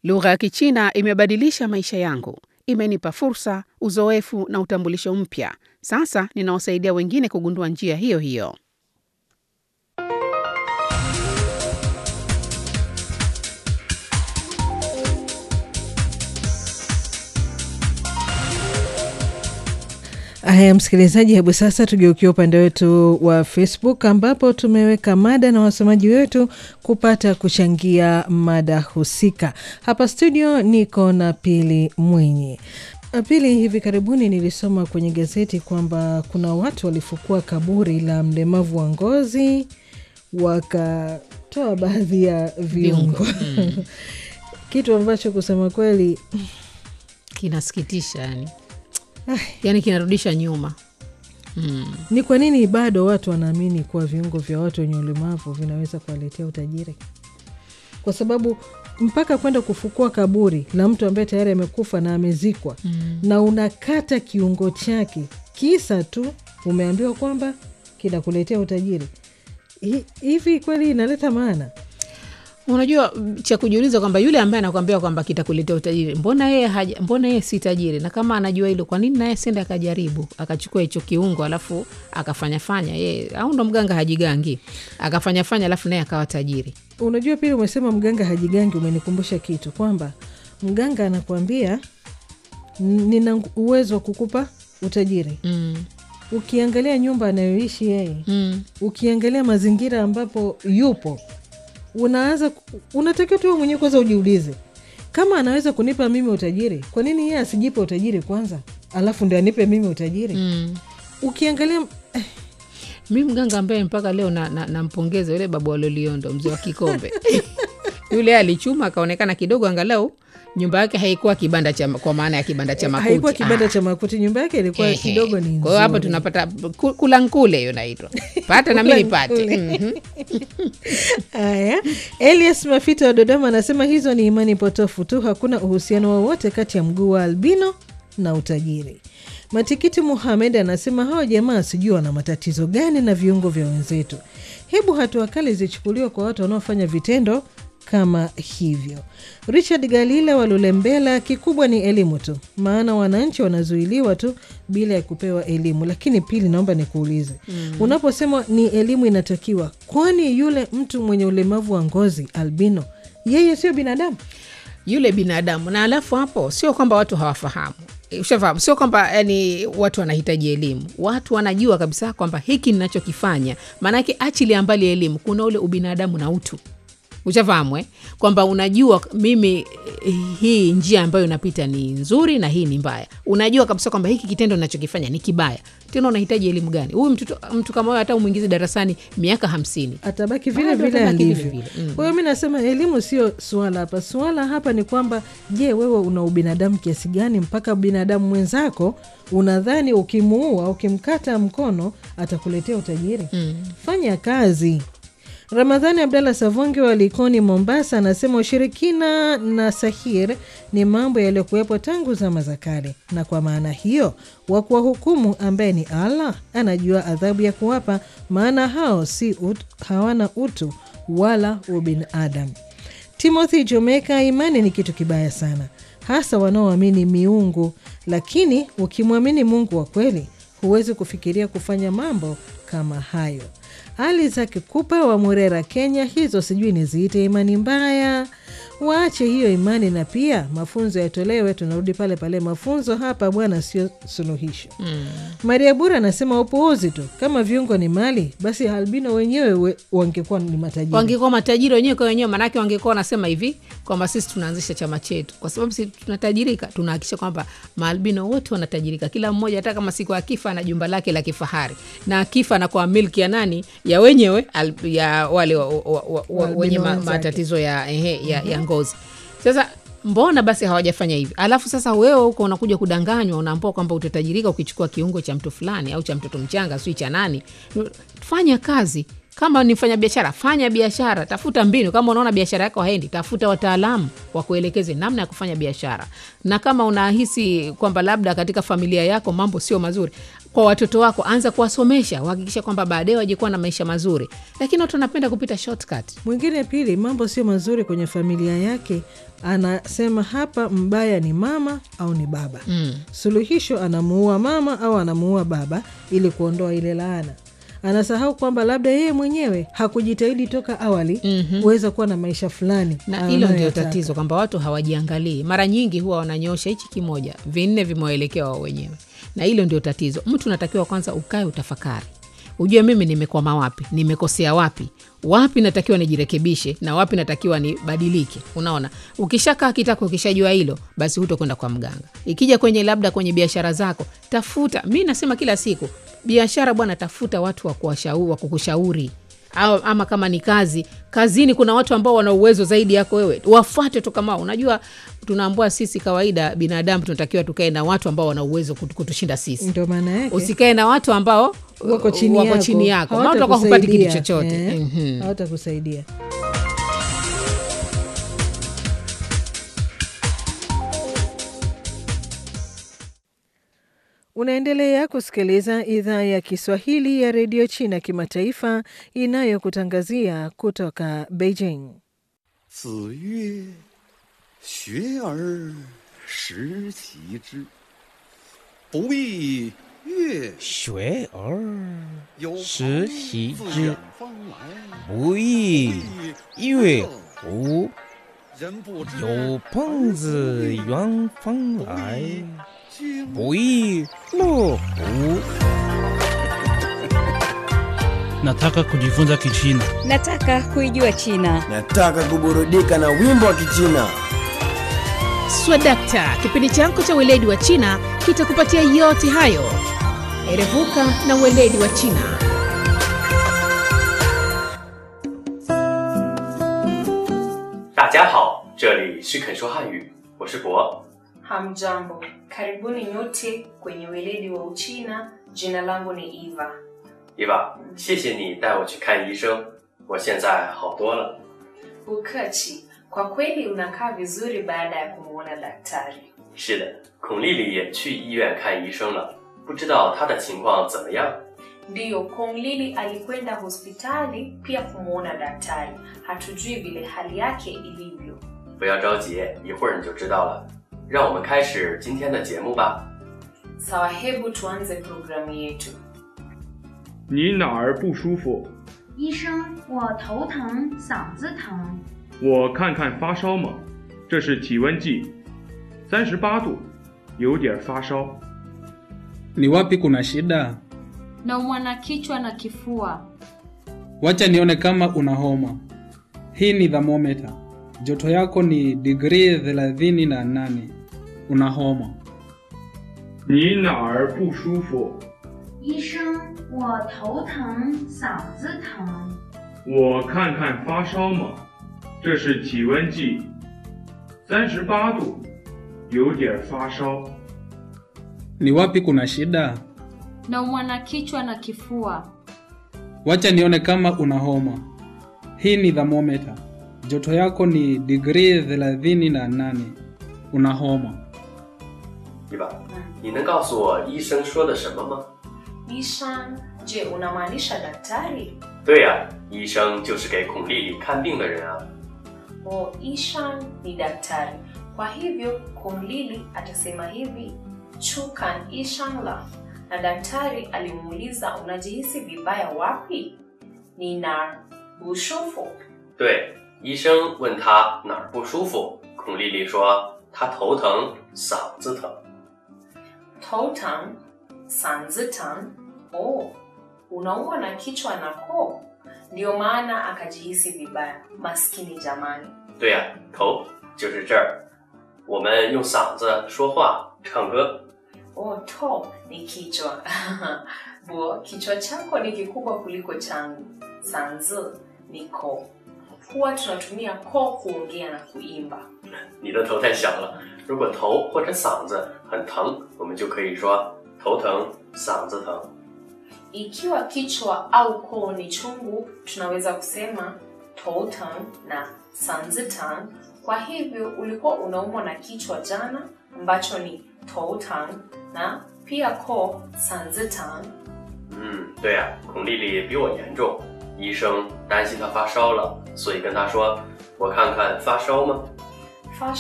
Lugha ya Kichina imebadilisha maisha yangu, imenipa fursa, uzoefu na utambulisho mpya. Sasa ninawasaidia wengine kugundua njia hiyo hiyo. Haya, msikilizaji, hebu sasa tugeukia upande wetu wa Facebook ambapo tumeweka mada na wasomaji wetu kupata kuchangia mada husika. Hapa studio niko na Pili Mwinyi. Pili, hivi karibuni nilisoma kwenye gazeti kwamba kuna watu walifukua kaburi la mlemavu wa ngozi wakatoa baadhi ya viungo Mm. kitu ambacho kusema kweli Kinasikitisha yani, yani kinarudisha nyuma mm. Ni kwa nini bado watu wanaamini kuwa viungo vya watu wenye ulemavu vinaweza kuwaletea utajiri? Kwa sababu mpaka kwenda kufukua kaburi la mtu ambaye tayari amekufa na amezikwa Mm. na unakata kiungo chake, kisa tu umeambiwa kwamba kinakuletea utajiri. Hi- Hivi kweli inaleta maana? Unajua cha kujiuliza kwamba yule ambaye anakwambia kwamba kitakuletea utajiri, mbona yeye haja, mbona yeye si tajiri? Na kama anajua hilo, kwa nini naye sende akajaribu akachukua hicho kiungo alafu akafanyafanya yeye, au ndo mganga hajigangi akafanyafanya alafu naye akawa tajiri? Unajua, pili umesema mganga hajigangi, umenikumbusha kitu kwamba mganga anakuambia "N- nina uwezo wa kukupa utajiri. mm. Ukiangalia nyumba anayoishi yeye Mm. ukiangalia mazingira ambapo yupo unaanza ku- unatakiwa tu wewe mwenyewe kwanza ujiulize kama anaweza kunipa mimi utajiri kwa nini yeye asijipe utajiri kwanza alafu ndio anipe mimi utajiri Mm. ukiangalia eh, mi mganga ambaye mpaka leo nampongeza na, nampongeza yule babu waloliondo mzee wa kikombe yule alichuma akaonekana kidogo angalau nyumba yake haikuwa kibanda cha kwa maana ya kibanda cha makuti haikuwa kibanda Ah. cha makuti nyumba yake ilikuwa Ehe. kidogo ni Kwa hiyo hapa nzuri. tunapata ku- kula nkule hiyo naitwa pata na mi nipate Mhm. Haya, Elias Mafita wa Dodoma anasema hizo ni imani potofu tu, hakuna uhusiano wowote kati ya mguu wa albino na utajiri. Matikiti Muhamed anasema hao jamaa sijui wana matatizo gani na viungo vya wenzetu. Hebu hatua kali zichukuliwe kwa watu wanaofanya vitendo kama hivyo. Richard Galila wa Lulembela, kikubwa ni elimu tu, maana wananchi wanazuiliwa tu bila ya kupewa elimu. Lakini pili, naomba nikuulize mm. unaposema ni elimu inatakiwa, kwani yule mtu mwenye ulemavu wa ngozi albino, yeye sio binadamu? yule binadamu na alafu hapo sio kwamba watu hawafahamu Eh, ushafahamu sio kwamba yani watu wanahitaji elimu watu wanajua kabisa kwamba hiki ninachokifanya maanake achili ambali elimu kuna ule ubinadamu na utu ushafahamu eh? kwamba unajua mimi eh, hii njia ambayo napita ni nzuri na hii ni mbaya unajua kabisa kwamba hiki kitendo nachokifanya ni kibaya tena unahitaji elimu gani huyu mtu, mtu kama huyo hata umwingizi darasani miaka hamsini atabaki vile Bado vile atabaki vile alivyo. vile, mm. Kwa hiyo mi nasema elimu sio suala hapa. Suala hapa ni kwamba, je, wewe una ubinadamu kiasi gani mpaka binadamu mwenzako unadhani ukimuua, ukimkata mkono atakuletea utajiri? mm. Fanya kazi. Ramadhani Abdallah Savonge wa Likoni, Mombasa, anasema ushirikina na sahir ni mambo yaliyokuwepo tangu zama za kale, na kwa maana hiyo wa kuwahukumu ambaye ni Allah anajua adhabu ya kuwapa, maana hao si ut, hawana utu wala ubinadamu. Timothy Jomeka, imani ni kitu kibaya sana, hasa wanaoamini miungu, lakini ukimwamini Mungu wa kweli huwezi kufikiria kufanya mambo kama hayo. Ali zake kupa wa Murera, Kenya, hizo sijui niziite imani mbaya. Waache hiyo imani na pia mafunzo yatolewe. Tunarudi pale pale, mafunzo hapa bwana, sio suluhisho. Mm. Maria Bura anasema upuuzi tu. Kama viungo ni mali, basi albino wenyewe we, wangekuwa ni matajiri. wangekuwa matajiri wenyewe kwa wenyewe, maanake wangekuwa wanasema hivi kwamba sisi tunaanzisha chama chetu kwa sababu sisi tunatajirika, tunahakikisha kwamba maalbino wote wanatajirika, kila mmoja, hata kama siku akifa ana jumba lake la kifahari, na akifa anakuwa milki ya nani? Ya wenyewe al, ya wale wa, wa, wa, wa, Waalbino wenye ma, wenzake. matatizo ya, ehe, ya, ya ngozi. Sasa mbona basi hawajafanya hivi? Alafu sasa wewe huko unakuja kudanganywa, unaambua kwamba utatajirika ukichukua kiungo cha mtu fulani au cha mtoto mchanga, sijui cha nani. Fanya kazi kama ni fanya biashara, fanya biashara, tafuta mbinu. Kama unaona biashara yako haendi, tafuta wataalamu wakuelekeze namna ya kufanya biashara. Na kama unahisi kwamba labda katika familia yako mambo sio mazuri, kwa watoto wako anza kuwasomesha, uhakikisha kwamba baadaye wajekuwa na maisha mazuri. Lakini watu wanapenda kupita shortcut. Mwingine pili, mambo sio mazuri kwenye familia yake, anasema hapa mbaya ni mama au ni baba Mm. suluhisho anamuua mama au anamuua baba ili kuondoa ile laana anasahau kwamba labda yeye mwenyewe hakujitahidi toka awali Mhm. kuweza kuwa na maisha fulani na hilo ndio anayoyataka. tatizo kwamba watu hawajiangalii mara nyingi huwa wananyosha hichi kimoja vinne vimewaelekea wao wenyewe na hilo ndio tatizo mtu unatakiwa kwanza ukae utafakari ujue mimi nimekwama wapi nimekosea wapi wapi natakiwa nijirekebishe na wapi natakiwa nibadilike unaona ukishakaa kitako ukishajua hilo basi hutokwenda kwa mganga ikija kwenye labda kwenye biashara zako tafuta mi nasema kila siku biashara bwana tafuta watu wa kuwashau- wa kukushauri au ama kama ni kazi kazini kuna watu ambao wana uwezo zaidi yako wewe wafuate tu kama wao. unajua tunaambua sisi kawaida binadamu tunatakiwa tukae na watu ambao wana uwezo kutu- kutushinda sisi ndio maana yake usikae na watu ambao wako chini wako yako, chini yako maana utakuwa hupati kitu hawatakusaidia. chochote Eh, Mhm. hawatakusaidia unaendelea kusikiliza idhaa ya kiswahili ya redio china kimataifa inayokutangazia kutoka beijing 子曰：“学而时齐之，不亦乐学而有时朋习自之远方来， 不亦乐乎？ 人不知有朋自远方来， 经不亦乐乎？ Nataka kujifunza Kichina. Nataka kuijua China. Nataka kuburudika na wimbo wa Kichina. swadakta kipindi chako cha weledi wa china kitakupatia yote hayo erevuka na weledi wa china 大家好，这里是肯说汉语，我是博。 Hamjambo, karibuni nyote kwenye weledi wa Uchina. Jina langu ni Eva. 伊娃，谢谢你带我去看医生，我现在好多了。 Bukachi, kwa kweli unakaa vizuri baada ya kumwona daktari. 是的，孔丽丽也去医院看医生了，不知道她的情况怎么样？ Ndiyo, Kong Lili alikwenda hospitali pia kumwona daktari. Hatujui vile hali yake ilivyo. 不要着急，一会儿你就知道了。让我们开始今天的节目吧。 Sawa, hebu tuanze programu yetu. 你哪儿不舒服？ 医生，我头疼，嗓子疼。 我看看发烧吗？这是体温计，三十八度，有点发烧。 Ni wapi kuna shida? Naumwa na kichwa na kifua. Wacha nione kama una homa. Hii ni thermometer. Joto yako ni digrii thelathini na nane. Una homa. 你哪儿不舒服？ 医生，我头疼，嗓子疼。 我看看发烧吗？这是体温计，三十八度，有点发烧。 Ni wapi kuna shida? Naumwa na kichwa na kifua. Wacha nione kama una homa. Hii ni thermometer. Joto yako ni digrii thelathini na nane. Una homa. 伊娃，你能告诉我医生说的什么吗？ Ishan, je, unamaanisha daktari? 对呀、医生就是给孔丽丽看病的人啊。 O, Ishan ni daktari. Kwa hivyo Kong Lili atasema hivi, chukan Ishan la. Na daktari alimuuliza unajihisi vibaya wapi? Nina bushofu. 对，医生问她哪儿不舒服，孔丽丽说她头疼，嗓子疼。 Totan, sanzitan. Oh, unaumwa na kichwa na koo. Ndio maana akajihisi vibaya. Maskini jamani. 对呀、头就是这儿。我们用嗓子说话、唱歌。 Oh, to ni kichwa. Bo, kichwa chako ni kikubwa kuliko changu. Sanzi ni koo. Huwa tunatumia koo kuongea na kuimba. 你的头太小了，如果头或者嗓子很疼，我们就可以说头疼、嗓子疼。 Ikiwa kichwa au koo ni chungu, tunaweza kusema totan na sanzitan. Kwa hivyo ulikuwa unaumwa na kichwa jana, ambacho ni totan na pia koo sanzitan. 嗯，对呀、孔丽丽比我严重，医生担心她发烧了，所以跟她说：“我看看发烧吗？